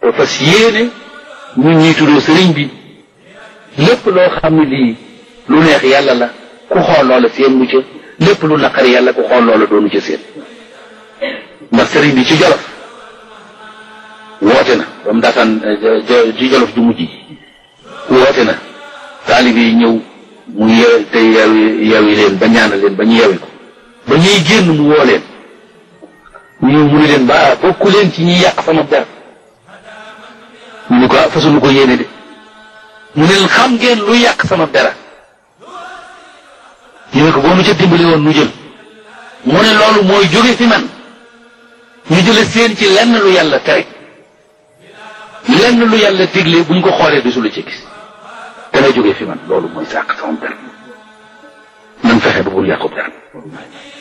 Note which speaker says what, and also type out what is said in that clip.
Speaker 1: fas yéene ñun ñuy tuddoo sëriñ bi lépp loo xam ne lii lu neex yàlla la ku xool loola seen mu ca lépp lu naqari yàlla ku xool loola doonu ca seen ndax sëriñ bi ci jolof woote na ba mu daataan ci jolof ju mujj woote na taalibe yi ñëw mu yew te yewi yewi leen ba ñaanal leen ba ñu yewi ko ba ñuy génn mu woo leen ñu mu ne leen ba bokku leen ci ñi yàq sama der ñu ne ko fasunu ko yéene de mu ne leen xam ngeen lu yàq sama dara ñu ne ko boo nu ca dimbali woon nu jël mu ne loolu mooy jóge fi man ñu jële seen ci lenn lu yàlla tere lenn lu yàlla digle buñ ko xoolee du su la ci gis dana jóge fi man loolu mooy sàq sama dara nan fexe ba bul yàqu dara